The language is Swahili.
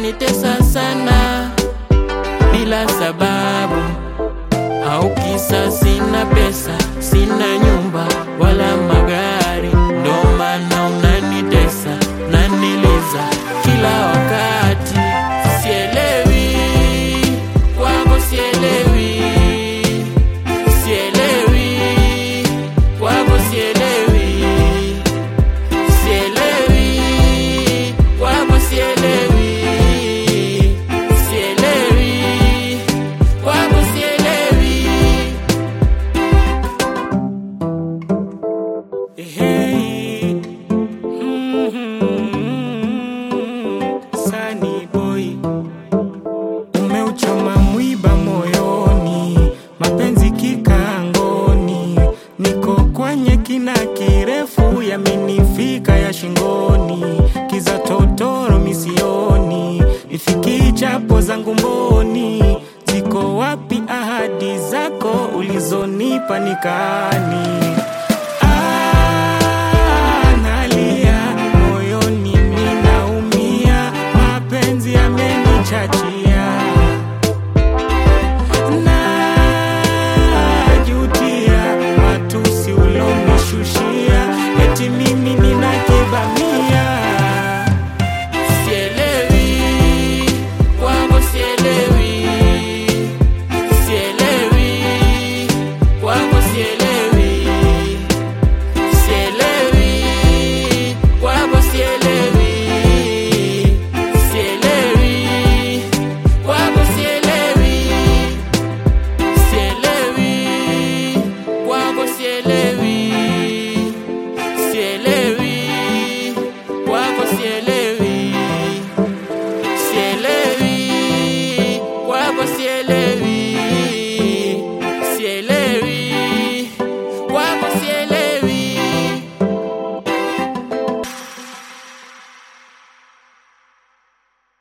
unanitesa sana bila sababu au kisa sina pesa, sina nyumba wala magari, ndo maana unanitesa, unaniliza kila wakati. Sielewi kwako, sielewi, sielewi kwako, sielewi, sielewi kwako, sielewi, sielewi kwako, sielewi. Hey, mm, Sunny boy, umeuchoma mwiba moyoni, mapenzi kikangoni, niko kwenye kina kirefu, yamenifika ya shingoni, kiza totoro misioni, nifiki chapo zangu mboni, ziko wapi ahadi zako ulizonipa nikani?